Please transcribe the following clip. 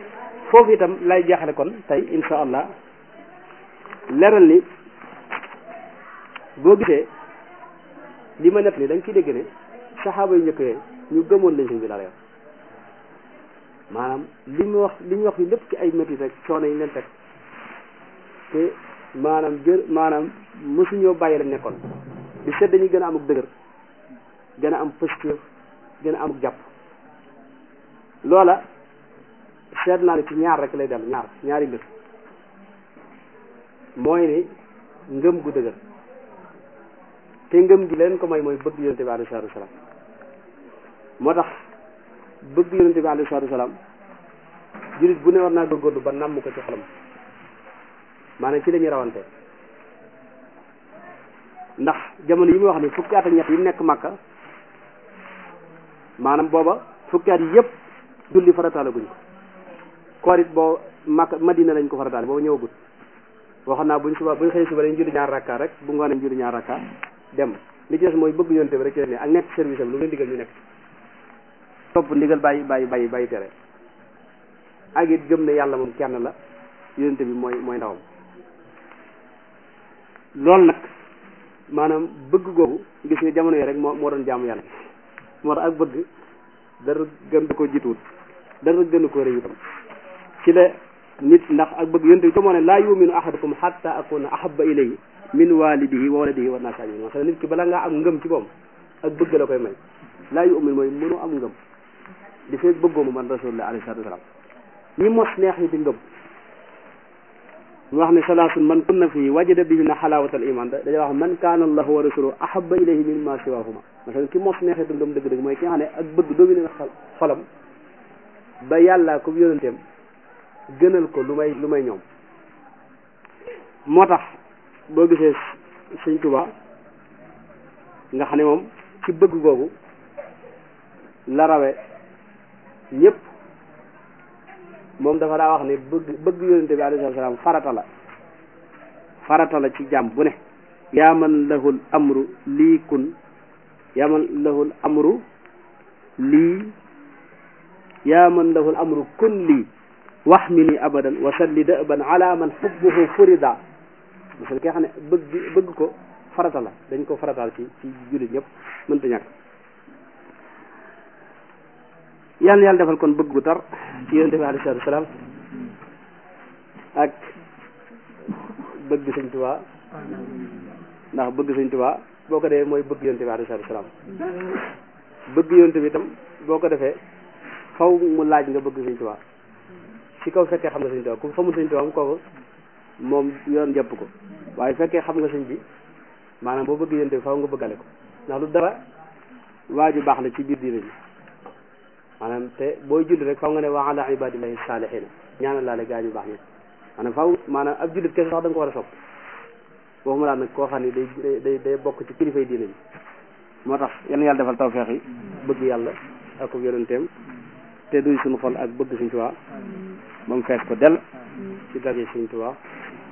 foofu itam lay jeexale kon tey insha allah leral ni boo gisee li ma net ni da nga ciy dégg ne saxaaba yu njëkk yooyu ñu gëmoon lañ sëñ bi dara yow maanaam li ñu wax li ñu wax fi lépp ci ay métti rek coono yi leen teg te maanaam jër maanaam mosuñoo bàyyi la nekkoon di seet dañuy gën a amuk dëgër gën a am posture gën a amuk jàpp loola seet naa ne ci ñaar rek lay dellu ñaar ñaari mbir mooy ni ngëm gu dëgër te ngëm gi leen ko may mooy bëgg yonente bi alayhi salaatu wasalaam moo tax bëgg yonente bi alayhi salaatu wasalaam jullit bu ne war naa góorgóorlu ba namm ko ci xolam maanaam ci la ñuy rawante ndax jamono yi muy wax ni fukki at ak ñett yi nekk Makka maanaam booba fukki at yi yëpp julli farataale guñ ko koor it boo Makka Madina lañ ko farataale booba ñëwagut waxoon naa buñ suba buñ xëy suba dañ julli ñaar rakka rek bu ngoonee julli ñaar rakka dem li ci des mooy bëgg yonte bi rek ci ne ak nekk service am lu leen digal ñu nekk topp ndigal bàyyi bàyyi bàyyi bàyyi tere ak it gëm ne yàlla moom kenn la yonte bi mooy mooy ndawam loolu nag maanaam bëgg googu gis nga jamono yi rek moo moo doon jaamu yàlla moo tax ak bëgg dara gën ko jiituwut dara gën ko rëy itam ci la nit ndax ak bëgg yonte bi moo ne laa yuminu ahadukum hatta akuna ahabba ilayhi min walidihi wa waladihi wa naasi ajmain parce que nit ki bala ngaa am ngëm ci moom ak bëgg la koy may laa yumin mooy mënu am ngëm di fekk bëggoo mu man rasulullah alayhi salatu wasalaam ñi mos neex yi di ngëm ñu wax ne salaasun man kunna fii wajada bihinna xalaawatal iman da dañuy wax man kaana allahu wa rasuluhu ahabba ilayhi mimma siwahuma parce que ki mos neexee du ngëm dëgg-dëgg mooy ki nga xam ne ak bëgg dominé na xolam ba yàlla ko yonenteem gënal ko lu may lu may ñoom moo tax boo gisee sëñ Tuba nga xam ne moom ci bëgg googu la rawe ñëpp moom dafa daa wax ne bëgg bëgg yonente bi alayhi salaam farata la farata la ci jàmm bu ne yaa man lahul amru lii kun yaa man lahul amru lii yaa man lahul amru kun lii wax mi ni abadan wa salli dëban ala man xubbuhu furida parce que ki nga xam ne bëgg bëgg ko farata la dañ ko farataal ci ci jullit ñëpp mënta ñàkk yàlla na yàlla defal kon bëgg gu tar ci yonente bi alayhi salaatu salaam ak bëgg sëñ Tuubaa ndax bëgg sëñ Tuubaa boo ko defee mooy bëgg yonente bi alayhi salaatu salaam bëgg yonente bi itam boo ko defee faw mu laaj nga bëgg sëñ Tuubaa ci kaw fekkee xam nga sëñ Tuubaa ku xamul sëñ Tuubaa kooku moom yoon jàpp ko waaye fekkee xam nga sëñ bi maanaam boo bëgg yonente bi faw nga bëggale ko ndax lu dara waa ju baax la ci biir diine bi maanaam te booy julli rek faw nga ne wa ala ibadillahi salihina ñaanal laale gaa ñu baax ñi maanaam faw maanaam ab jullit kese sax da nga ko war a sopp waxuma laa nag koo xam ne day day day bokk ci kilifay diine bi moo tax yal na yàlla defal tawfeex yi bëgg yàlla ak ko yonenteem te duy suñu xol ak bëgg Sëñ Tuubaa ba mu fees ko dell ci dara Sëñ Tuubaa